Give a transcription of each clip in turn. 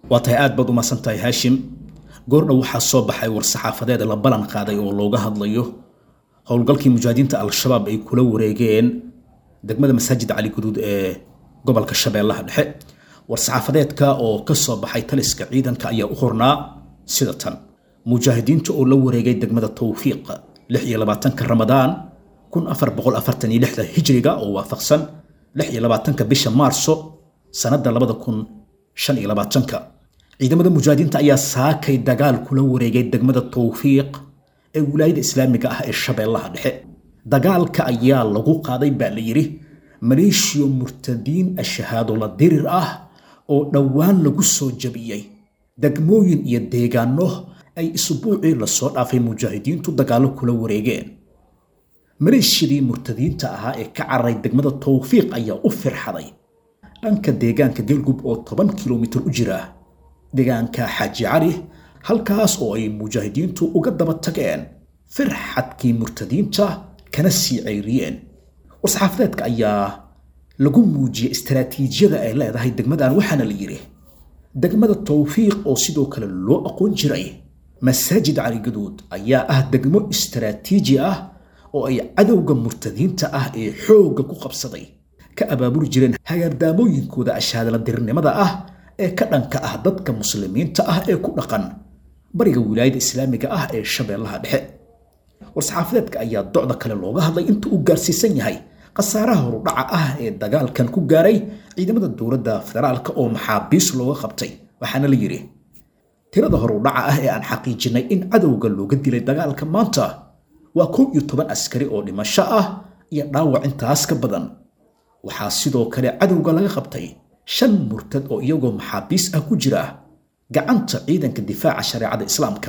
waa tahay aad baad umahadsan tahay haashim goordhow waxaa soo baxay war-saxaafadeed la ballan qaaday oo looga hadlayo howlgalkii mujaahidiinta al-shabaab ay kula wareegeen degmada masaajid cali guduud ee gobolka shabeellaha dhexe war-saxaafadeedka oo ka soo baxay taliska ciidanka ayaa u qornaa sida tan mujaahidiinta oo la wareegay degmada towfiiq lix iyo labaatanka ramadaan kun afar boqol afartan iyo lixda hijriga oo waafaqsan lix iyo labaatanka bisha maarso sanadda labada kun shan iyo labaatanka ciidamada mujaahidiinta ayaa saakay dagaal kula wareegay degmada towfiiq ee wilaayada islaamiga ah ee shabeellaha dhexe dagaalka ayaa lagu qaaday baa la yidhi maleeshiyo murtadiin ashahaado la dirir ah oo dhowaan lagu soo jabiyey degmooyin iyo deegaano ay isbuucii lasoo dhaafay mujaahidiintu dagaallo kula wareegeen maleeshiyadii murtadiinta ahaa ee ka cararay degmada towfiiq ayaa u firxaday dhanka deegaanka galgub oo toban kilomitir u jira deegaanka xaaji cali halkaas oo ay mujaahidiintu uga daba tageen firxadkii murtadiinta kana sii ceyriyeen war-saxaafadeedka ayaa lagu muujiyey istaraatiijiyada ay leedahay degmadan waxaana la yidhi degmada towfiiq oo sidoo kale loo aqoon jiray masaajid cali gaduud ayaa ah degmo istaraatiiji ah oo ay cadowga murtadiinta ah ee xoogga ku qabsaday ka abaabuli jireen hagaardaamooyinkooda ashaadala dirnimada ah ee ka dhanka ah dadka muslimiinta ah ee ku dhaqan bariga wilaayada islaamiga ah ee shabeellaha dhexe war-saxaafadeedka ayaa docda kale looga hadlay inta uu gaarsiisan yahay khasaaraha horudhaca ah ee dagaalkan ku gaaray ciidamada dowladda federaalka oo maxaabiis looga qabtay waxaana la yidhi tirada horudhaca ah ee aan xaqiijinay in cadowga looga dilay dagaalka maanta waa kow iyo toban askari oo dhimasho ah iyo dhaawac intaas ka badan waxaa sidoo kale cadowga laga qabtay shan murtad oo iyagoo maxaabiis ah ku jira gacanta ciidanka difaaca shareecada islaamka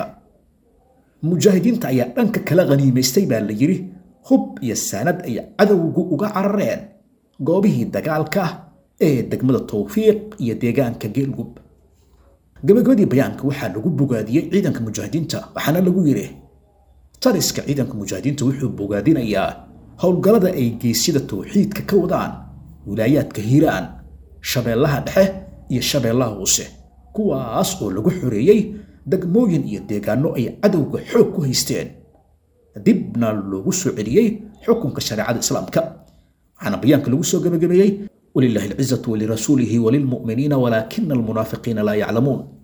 mujaahidiinta ayaa dhanka kala khaniimaystay baa la yidhi hub iyo saanad ay cadowgu uga carareen goobihii dagaalka ee degmada towfiiq iyo deegaanka geelgub gabagabadii bayaanka waxaa lagu bogaadiyey ciidanka mujaahidiinta waxaana lagu yidhi taliska ciidanka mujaahidiinta wuxuu bogaadinayaa howlgallada ay geesyada towxiidka ka wadaan wilaayaadka hiiraan shabeellaha dhexe iyo shabeellaha hoose kuwaas oo lagu xoreeyey degmooyin iyo deegaano ay cadowga xoog ku haysteen dibna loogu soo celiyey xukunka shareecada islaamka waxaana bayaanka lagu soo gabagabeeyey walilahi alcizatu walirasuulihi walilmu'miniina walaakina almunaafiqiina laa yaclamuun